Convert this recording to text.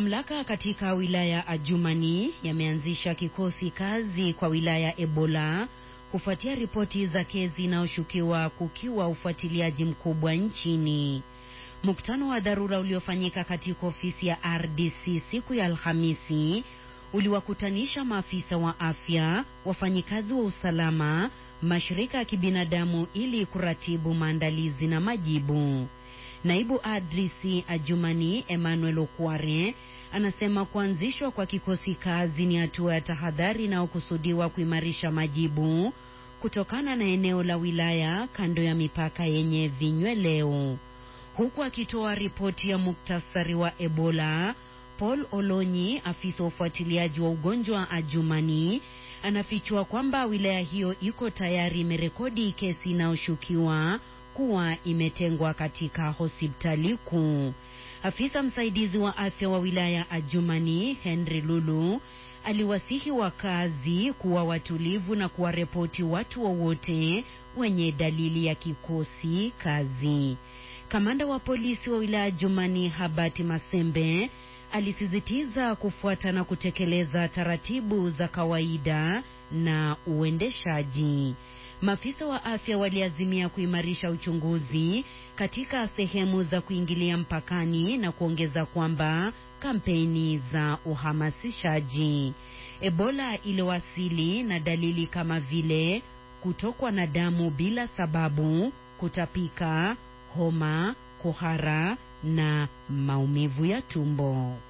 Mamlaka katika wilaya Adjumani yameanzisha kikosi kazi kwa wilaya Ebola kufuatia ripoti za kesi inayoshukiwa kukiwa ufuatiliaji mkubwa nchini. Mkutano wa dharura uliofanyika katika ofisi ya RDC siku ya Alhamisi uliwakutanisha maafisa wa afya, wafanyikazi wa usalama, mashirika ya kibinadamu ili kuratibu maandalizi na majibu. Naibu RDC Adjumani Emmanuel Okware anasema kuanzishwa kwa kikosi kazi ni hatua ya tahadhari inayokusudiwa kuimarisha majibu kutokana na eneo la wilaya kando ya mipaka yenye vinyweleo. Huku akitoa ripoti ya muktasari wa Ebola, Paul Olonyi, afisa wa ufuatiliaji wa ugonjwa wa Adjumani, anafichua kwamba wilaya hiyo iko tayari imerekodi kesi inayoshukiwa kuwa imetengwa katika hospitali kuu. Afisa msaidizi wa afya wa wilaya Adjumani, Henry Lulu, aliwasihi wakazi kuwa watulivu na kuwaripoti watu wowote wa wenye dalili ya kikosi kazi. Kamanda wa polisi wa wilaya Adjumani, Habati Masembe, alisisitiza kufuata na kutekeleza taratibu za kawaida na uendeshaji. Maafisa wa afya waliazimia kuimarisha uchunguzi katika sehemu za kuingilia mpakani na kuongeza kwamba kampeni za uhamasishaji. Ebola iliwasili na dalili kama vile kutokwa na damu bila sababu, kutapika, homa, kuhara na maumivu ya tumbo.